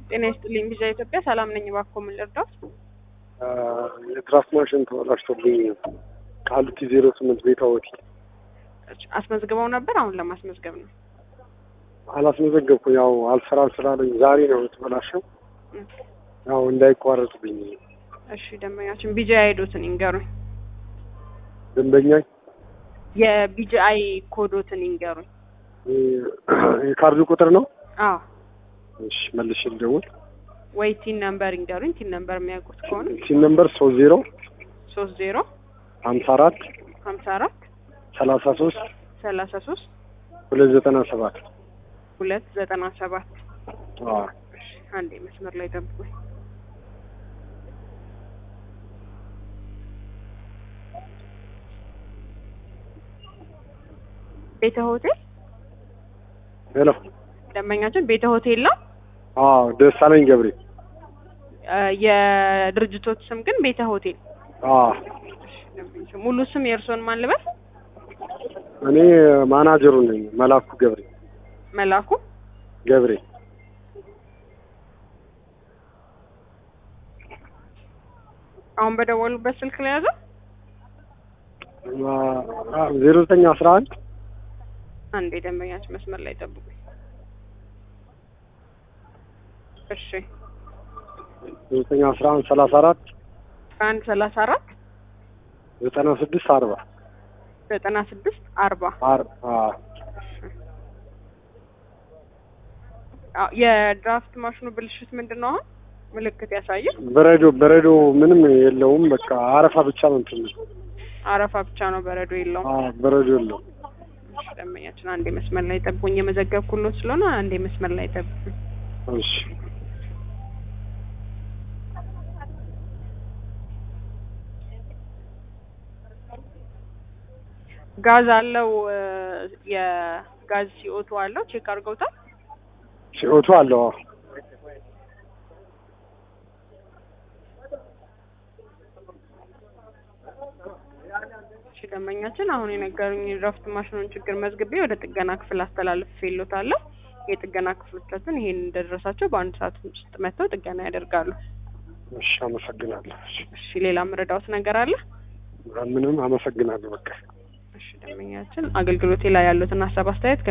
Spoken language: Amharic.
ጤና ይስጥልኝ ቪዛ ኢትዮጵያ ሰላም ነኝ። እባክዎ ምን ልርዳዎት? የድራፍት ማሽን ተበላሽቶብኝ ቃሊቲ ዜሮ ስምንት ቤታ ሆቴል አስመዝግበው ነበር? አሁን ለማስመዝገብ ነው። አላስመዘገብኩ ያው አልሰራም ስላለኝ ዛሬ ነው የተበላሸው። ያው እንዳይቋረጥብኝ እሺ ደንበኛችን ቢጂ አይዶትን ይንገሩኝ። ደንበኛ የቢጂአይ ኮዶትን ይንገሩኝ። የካርዱ ቁጥር ነው። አዎ እሺ መልሼ ልደውል። ወይ ቲን ነምበር ይንገሩኝ። ቲን ነምበር የሚያውቁት ከሆነ ሲን ነምበር ሶስት ዜሮ ሶስት ዜሮ ሀምሳ አራት ሀምሳ አራት ሰላሳ ሶስት ሰላሳ ሶስት ሁለት ዘጠና ሰባት ሁለት ዘጠና ሰባት አንዴ መስመር ላይ ጠብቁኝ። ቤተ ሆቴል ሄሎ ደንበኛችን ቤተ ሆቴል ነው። አዎ ደሳለኝ ገብሬ እ የድርጅቶች ስም ግን ቤተ ሆቴል። አዎ ሙሉ ስም የእርስዎን ማን ልበል? እኔ ማናጀሩ ነኝ መላኩ ገብሬ መላኩ ገብሬ አሁን በደወሉበት ስልክ ላይ ያዘው። ዜሮ ዘጠኝ አስራ አንድ አንዴ ደንበኛችን መስመር ላይ ጠብቁኝ። እሺ ዘጠኝ አስራ አንድ ሰላሳ አራት አንድ ሰላሳ አራት ዘጠና ስድስት አርባ ዘጠና ስድስት አርባ የድራፍት ማሽኑ ብልሽት ምንድን ነው? አሁን ምልክት ያሳያል። በረዶ በረዶ ምንም የለውም። በቃ አረፋ ብቻ ነው እንትን አረፋ ብቻ ነው፣ በረዶ የለውም። አዎ በረዶ የለውም። እሺ ደንበኛችን አንዴ መስመር ላይ ጠብቁኝ። የመዘገብኩሎት ስለሆነ አንዴ መስመር ላይ ጠብቁኝ። እሺ ጋዝ አለው የጋዝ ሲኦቱ አለው። ቼክ አድርገውታል? ሲኦቱ አለው። አዎ እሺ ደንበኛችን አሁን የነገሩኝ የድራፍት ማሽኑን ችግር መዝግቤ ወደ ጥገና ክፍል አስተላልፌልዎታለሁ። የጥገና ክፍሎቻችን ይሄን እንደደረሳቸው በአንድ ሰዓት ውስጥ መጥተው ጥገና ያደርጋሉ። እሺ አመሰግናለሁ። እሺ እሺ ሌላ ምረዳዎት ነገር አለ? ምንም አመሰግናለሁ። በቃ እሺ ደንበኛችን አገልግሎቴ ላይ ያሉትን ሀሳብ አስተያየት